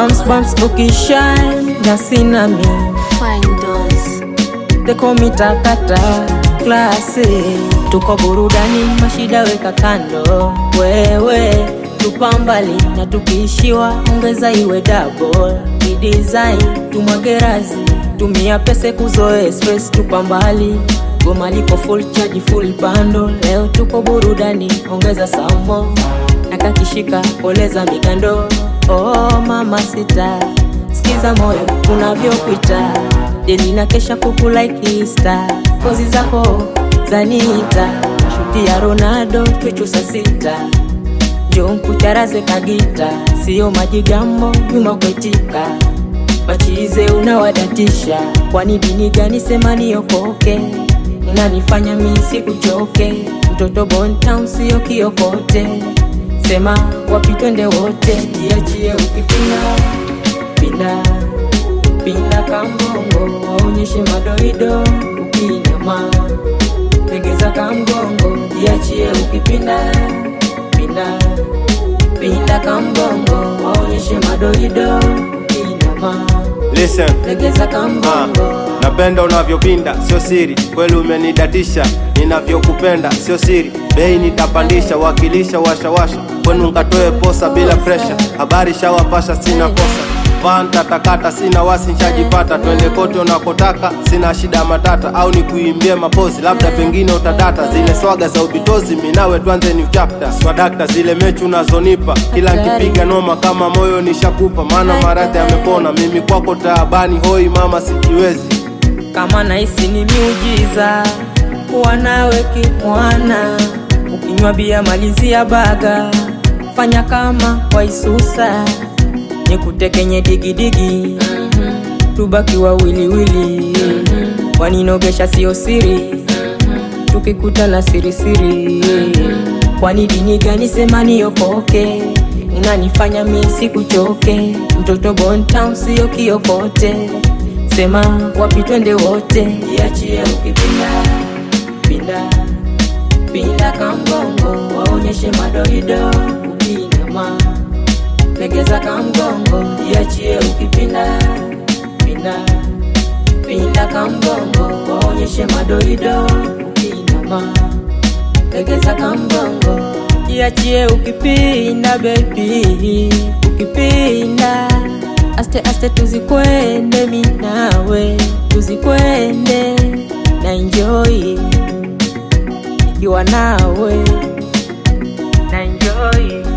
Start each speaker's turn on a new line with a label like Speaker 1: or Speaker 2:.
Speaker 1: bumps bumps ukishine na sina mi
Speaker 2: Fine doors.
Speaker 1: tekomitakata klasi tuko burudani mashida weka kando wewe tupambali na tukiishiwa ongeza iwe double ni design tumwagerazi tumia pese kuzoe stress tupambali goma liko full charge full bando leo tuko burudani ongeza samo nakakishika poleza mikando oh mama sita sikiza moyo unavyopita deli na kesha kukulaikista kozi zako zanita shuti ya ronaldo twechusa sita njo nkucharaze kagita siyo majigambo nyuma kwetika machize unawadatisha kwani dini gani sema niokoke unanifanya mi sikuchoke mtoto bontown siyo kiokote sema wapi twende wote jiachie ukipinda pinda pinda kambongo waonyeshe madoido ukinama legeza kamgongo jiachie ukipinda pinda pinda kambongo waonyeshe madoido ukinama
Speaker 3: Listen.
Speaker 1: legeza
Speaker 3: Ah,
Speaker 1: kambongo
Speaker 3: napenda unavyopinda, sio siri, kweli umenidatisha. Ninavyokupenda sio siri, bei nitapandisha, wakilisha washawasha, kwenu nkatoe posa bila presha, habari shawapasha, sina kosa Vanta takata sina wasi nshajipata, twende kote unakotaka, sina shida ya matata, au nikuimbie mapozi, labda pengine utadata zile swaga za ubitozi, minawe tuanze new chapter. Swadakta zile mechi unazonipa, kila nkipiga noma kama moyo nishakupa, maana maradhi yamepona, mimi kwako taabani, hoi mama sijiwezi.
Speaker 1: kama nahisi ni miujiza kuwa nawe kimwana ukinywa bia malizia baga fanya kama waisusa nikutekenye digidigi tubaki wawiliwili waninogesha sio siri tukikutana sirisiri kwani dini gani sema niokoke unanifanya mi sikuchoke mtoto bontown sio kiokote sema wapi twende wote jiachie ukipinda pinda pinda kamgongo waonyeshe madoido ukinama legeza kamgongo jiachie ukipinda pinda pinda kamgongo waonyeshe madoido ukinama legeza kamgongo jiachie ukipinda bebi ukipinda aste aste tuzikwende minawe tuzikwende na enjoy ikiwa nawe na enjoy